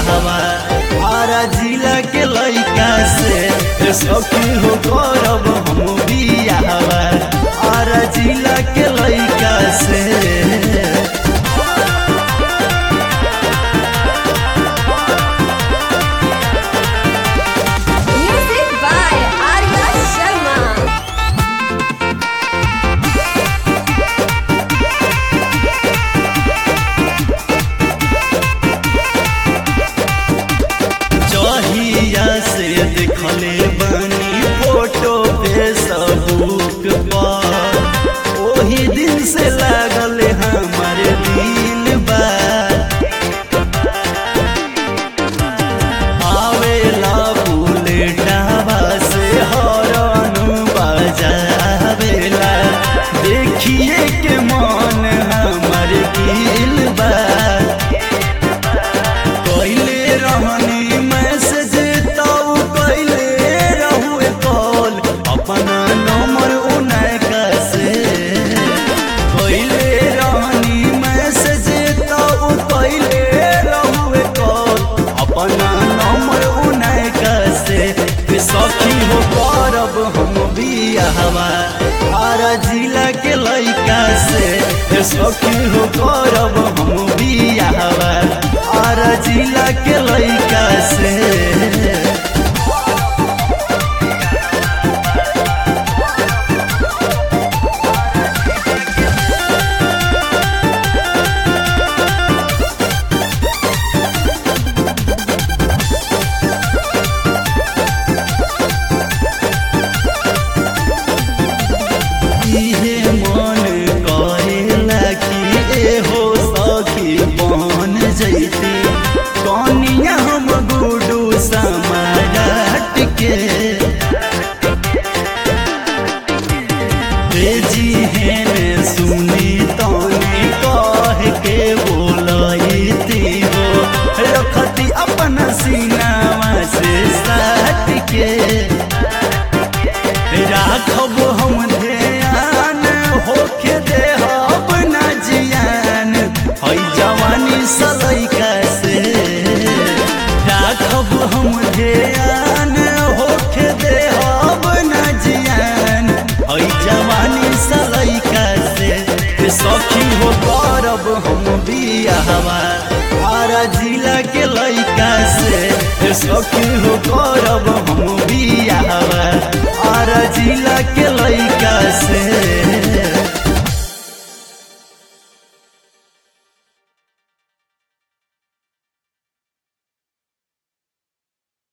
बियाहवा आरा जिला के लइका से ए सखी हो करब हम बियाहवा आरा जिला के लइका से Music by Arya Sharma. जहिया से देखले बनी फोटो फेसबुक पर ओही दिन से लागल हमार दिल बा आवेला बुलेटावा से हरन बजावेला देखिए के मन हमार दिल बा कैले रहनी मैसेज तब कैले रहुए कॉल अपना नंबर उनका से कैले रहनी मैसेज तब कैले रहुए कॉल अपना नंबर उनका से कि सखी हो करब हम बियाहवा आरा जिला के लइका से हे सखी हो करब हम बियाहवा आरा जिला के लइका से इहे मन करेला कि एहो सखी बन जैती कनिया हम गुडू समाट के बेजी हेन सुनी तनी कह के बोलती हो रखती अपन सीनावा से साट के राखब हम ध्यान होके देहब ना जियान हई जवानी सलैका से राखब हम ध्यान होके देहब ना जियान हई जवानी सलैका से ए सखी हो करब हम बियाहवा आरा जिला के लइका से ए सखी हो करब हम बियाहवा आरा जिला के लइका से